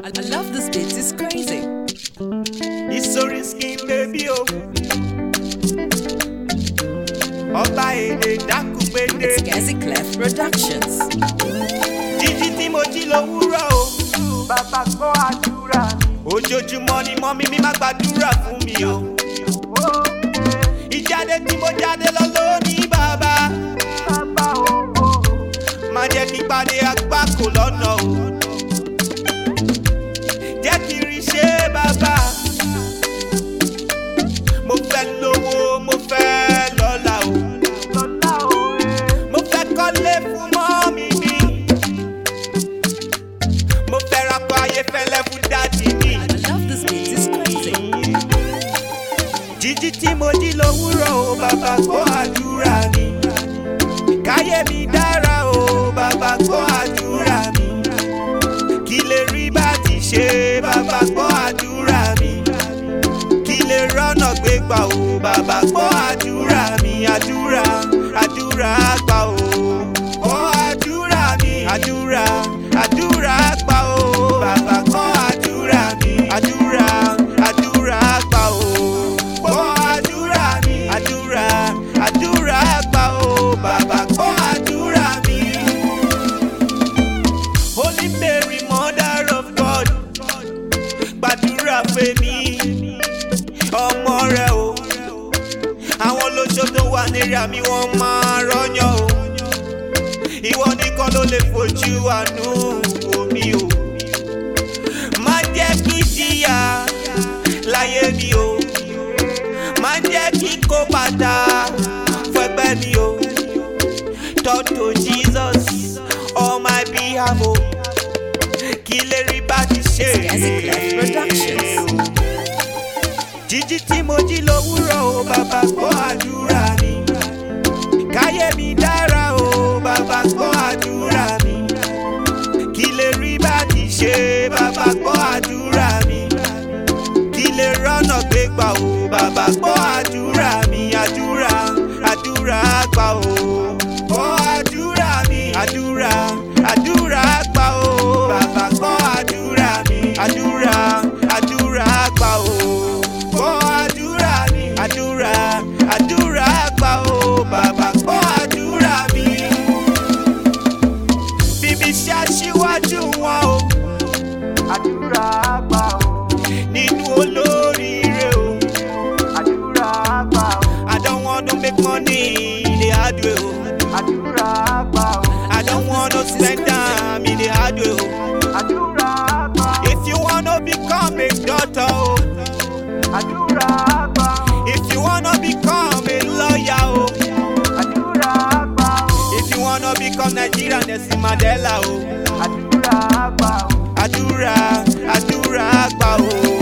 I, I love this beat, it's crazy. ìsorí skin baby o. ọba èdè dákúgbédé It's Gazi Clef Productions. jíjí tí mo jí lówùúrọ̀ o. bàbá gbọ́ àdúrà mi. ojoojúmọ́ ni mọ́mí mi máa gbàdúrà fún mi o. ó ìjáde tí mo jáde lọ lónìí bàbá. bàbá owó má jẹ́ kí pàdé àgbákò lọ́nà o. jẹ́ kí rí ṣe bàbá. mo fẹ́ lówó mo fẹ́ lọ́lá o. lọ́lá òwe. mo fẹ́ kọ́lé fún mọ́mí mi. mo fẹ́ rakọ ayéfẹ́lẹ́ fún dádì mi. I love this beat, it's crazy. jíjí tí mo jí lówùúrọ̀ o bàbá gbọ́ àdúrà mi. káyé mi dára o bàbá gbọ́ àdúrà mi. kí lè rí bá ti ṣe bàbá gbọ́ àdúrà mi. kí lè rọ́nà gbégbà o bàbá gbọ́ àdúrà mi. àdúrà àdúrà gbà o. gbọ́ àdúrà mi. àdúrà àdúrà gbà o. bàbá gbọ́ àdúrà mi. àdúrà àdúrà gbà o. gbọ́ àdúrà mi. àdúrà àdúrà gbà o. bàbá gbọ́ àdúrà mi. Holy Mary, Mother of God, gbàdúrà fèmí ọmọ rẹ o. Àwọn olóṣó tó wà nírí àmì wọn máa rọ́yàn o. Ìwọ nìkan ló lè fojú àánú omi o. Má jẹ́ kí jìyà láyé mi o. Má jẹ́ kí kó padà fẹ́gbẹ́ mi o. Talk to Jesus on my behalf o. Kí lè rí bá ti ṣe Gazi Clef Productions. jíjí tí mo jí lówùúrọ̀ o bàbá gbọ́ àdúrà mi. káyé mi dára o bàbá gbọ́ àdúrà mi. kí lè rí bá ti ṣe bàbá gbọ́ àdúrà mi. kí lè rọ́nà gbégbà o bàbá gbọ́ àdúrà mi. àdúrà àdúrà gbà o. gbọ́ àdúrà mi. àdúrà àdúrà gbà o. bàbá gbọ́ àdúrà mi. àdúrà àdúrà gbà o. gbọ́ àdúrà mi. àdúrà àdúrà gbà o. bàbá gbọ́ àdúrà mi. bíbí ṣe aṣíwájú wọn o. àdúrà gbà ó. nínú olóríire o. àdúrà gbà ó. I don't want to make money in the hard way o. àdúrà gbà ó. I don't want to spend time in the hard way o. àdúrà gbà ó. If you wanna become a doctor o. àdúrà gbà ó. If you wanna become a lawyer o. àdúrà gbà ó. If you wanna become Nigerian Nelson Mandela o. àdúrà gbà ó. Àdúrà àdúrà gbà o.